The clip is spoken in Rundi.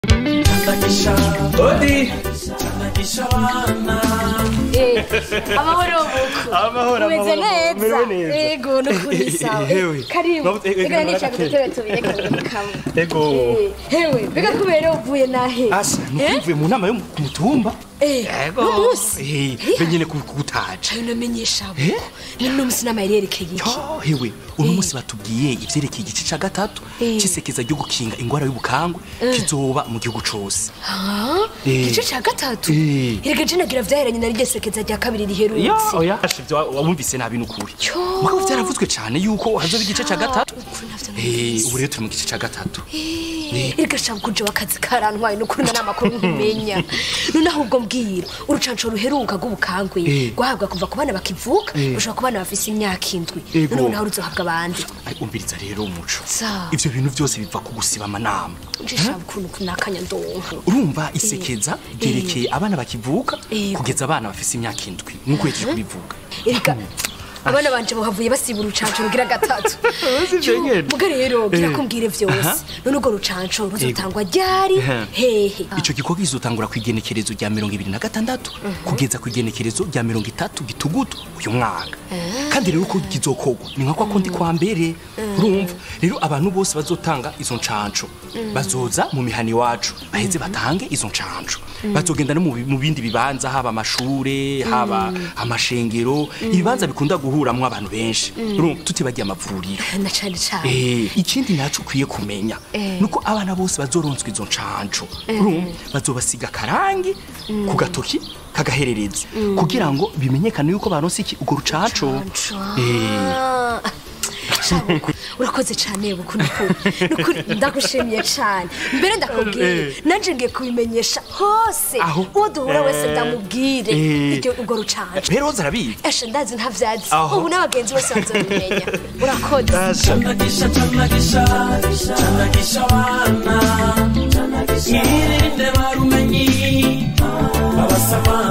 Odi amahoro buku amahoro umeze amahoro neza merewe neza yego nukuri sawa Hewe. karibu Mabuze- eh, eh, reka kamera nicaye ku gake. dutebe tubiri kamwe kamwe ego Eh, hewe mbega kubera uvuye nahe asa nukuvuye mu nama yo ku mutumba Eh, ego n'umunsi Eh, be nyene ku- kugutaja cayo namenyesha Eh? buku ni n'umunsi nama yari yerekeye iki Yo, hewe uno munsi batubwiye ivyerekeye igice ca gatatu Eh. c'isekeza ryo gukinga ingwara y'ubukangwe kizoba mu gihugu cose Ah, Eh. igice ca gatatu Eh. erega je nagira vyaheranye na rya sekeza rya kabiri riherutse oya ivyo wumvise nabi n'ukuri Yo. mugabo vyaravuzwe cane yuko hazoba igice ca gatatu Ukuri navyo Eh, numvise. ubu rero turi mu gice ca gatatu Eh, erega shaka kuje wakazi karantwaye n'ukuri na namakuru nkumenya none ahubwo mbwira urucanco ruheruka rw'ubukangwe Eh. rwahabwa kuva ku bana bakivuka Eh. rushobora ku bana bafise imyaka indwi Ego. none naho ruzohabwa abandi Ai, umviriza rero umuco Sa. ivyo bintu vyose biva ku gusiba amanama njishaka ukuntu kunakanya ndonka urumva isekeza ryerekeye abana bakivuka Ego. kugeza abana bafise imyaka indwi nk'uko yejeje kubivuga erega abana banje bahavuye basiba urucanco rugira gatatu Si ivyo Yo, nyene. muga rero gira Eh. kumbwire vyose Aha. none urwo rucanco ruzotangwa ryari Ehe. hehe ico gikorwa kizotangura ku igenekerezo rya mirongo ibiri na gatandatu kugeza ku igenekerezo rya mirongo itatu gitugutu uyu mwaka kandi rero uko kizokorwa ni nka kwa kundi kwa mbere urumva rero abantu bose bazotanga izo ncanco bazoza mu mihana iwacu baheze batange izo ncanco bazogenda no mu bi- mu bindi bibanza haba amashure haba amashengero ibibanza bikunda guhuramwo abantu benshi urumva tutibagiye amavuriro na cane cane Eh, ikindi naco ukwiye kumenya nuko abana bose bazoronswa izo ncanco urumva bazobasiga akarangi ku gatoki kagaherereza kugira ngo bimenyekane yuko baronse iki urwo rucanco Eh, Ah, Shabuku, urakoze cane buku nukuri nukuri ndagushimiye cane mbere ndakubwiye Eh. nanje ngiye kubimenyesha hose Aho. uwo duhura wese Eh. ndamubwire Eh. iryo urwo rucanco rero woza arabizi eshe ndazi ntavyazi Aho. ubu n'abagenzi bose bazobimenya urakoze Chanagisha, chanagisha, chanagisha wana Mwirinde barumenyi Abasama